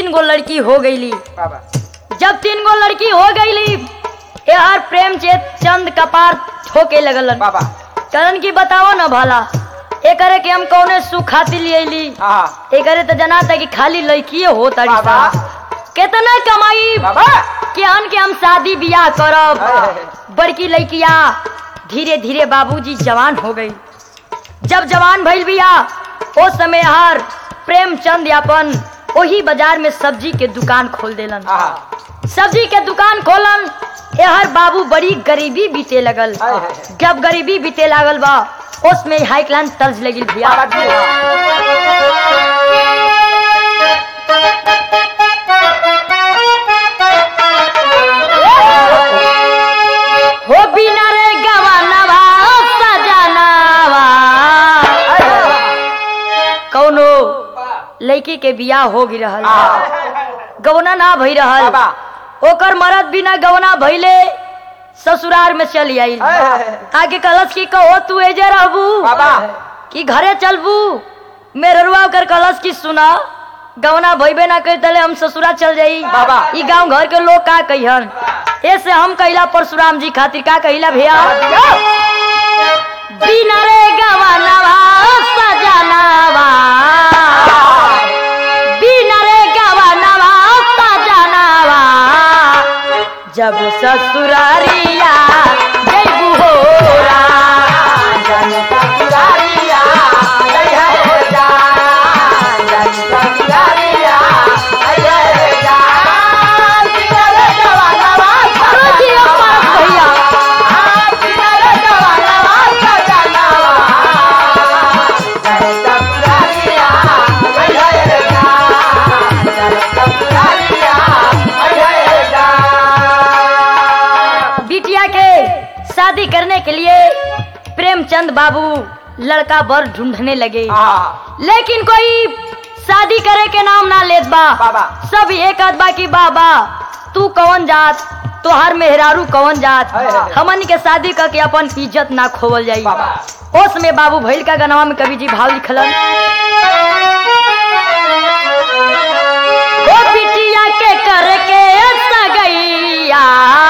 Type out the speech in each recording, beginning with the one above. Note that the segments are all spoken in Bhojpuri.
तीन गो लड़की हो गईली बाबा जब तीन गो लड़की हो गईली यार प्रेम चेत चंद कपार ठोके लगलन बाबा करण की बताओ ना भला एकरे के हम कौने सुख खातिर ले अइली हाँ एकरे तो जना था कि खाली लड़किए हो तारी बाबा। सा। केतना कमाई बाबा कि अन के हम शादी बियाह करब अरे। बड़की लड़किया धीरे धीरे बाबूजी जवान हो गई जब जवान भइल बिया ओ समय हर प्रेमचंद यापन वही बाजार में सब्जी के दुकान खोल देलन हाँ सब्जी के दुकान खोलन एहर बाबू बड़ी गरीबी बीते लगल हाय, हाय, हाय। जब गरीबी बीते लागल बा उसमें हाई क्लास तर्ज लगी भैया बाबा जी हाँ। हो बिना रे गवानवा सजनावा कौनो लड़की के बियाह हो गई रहल हाँ। गवना ना भई रहल बाबा ओकर मरद बिना गवना भइले ससुराल में चली आई हाय, हाय, हाय। आगे कलश की कहो तू एजे रहबू बाबा कि घरे चलबू मेररुआ कर कलश की सुना गवना भइबे ना कर तले हम ससुरा चल जाई बाबा। ई गांव घर के लोग का कहिहन ऐसे हम कहिला परशुराम जी खातिर का कहिला भैया बिना रे गवनवा सजनवा बिना रे गवनवा सजनवा जब ससुरारिया जइबू होरा जनता दुलारिया, जय हो जान। जनता दुलारिया, जय हो जान। किनारे जवानवा रुचिए पास भैया हाँ, किनारे जवानवा सजनवा। जनता दुलारिया, जय हो जान। जनता दुलारिया, जय हो जान। बिटिया के शादी करने के लिए प्रेमचंद बाबू लड़का बर ढूंढने लगे हाँ, लेकिन कोई शादी करे के नाम ना लेत बा बाबा। सब एक आध बा की बाबा तू कौन जात तोहार मेहरारू कौन जात हाय, हाय। हमन के शादी करके अपन इज्जत ना खोवल जाई बाबा। ओस में बाबू भैल का गनवा में कवि जी भाव लिखलन ओ बिटिया के करके सगैया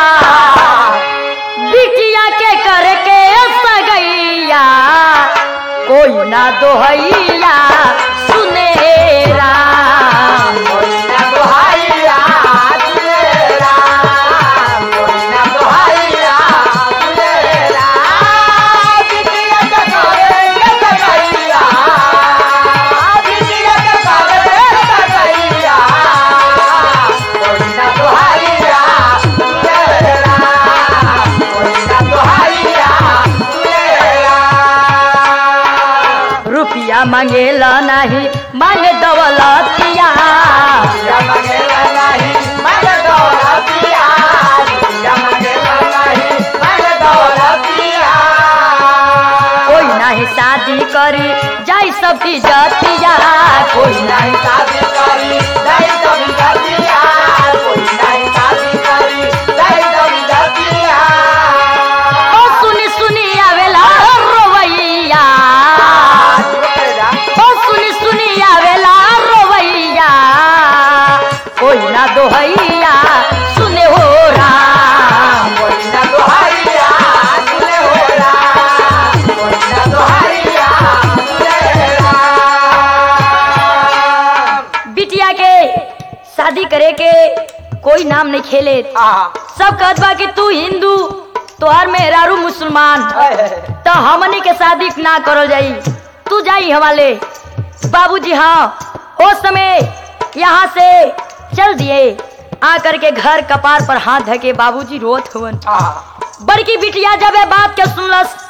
बिटिया के करके सगैया कोई ना दोहैया सुनेरा मोइना दोहाइया दुलेरा, मोइना दोहाइया दुलेरा, बिटिया के करे के सगैया, बिटिया के करे के सगैया, मोइना दोहाइया दुलेरा, मोइना दोहाइया दुलेरा। रुपया मांगेला नहीं मांग दौलतिया या मंगेला नाही मंग दौलतिया या मंगेला नाही मंग दौलतिया कोई नहीं शादी करी जाई सब की जतिया कोई कोई नहीं शादी करी नहीं कभी जतिया कोई नहीं शादी करी नहीं कभी जतिया ओ सुनी सुनी आवेला रोवैया ओ सुनी सुनी आवेला रोवैया कोई ना दोहैया सुने हो राम कोई ना दोहारिया तुले होरा कोई ना दोहारिया तुले होरा बिटिया के शादी करे के कोई नाम नहीं खेले आ सब कहत बा कि तू हिंदू तोहर मेहरारू मुसलमान तो हमनी के शादी ना करल जाई तू जाई हवाले बाबूजी हाँ हो समय यहाँ से चल दिए आकर के घर कपार पर हाथ धके बाबूजी रोत हुवन आ बड़की बिटिया जब ये बात के सुनलस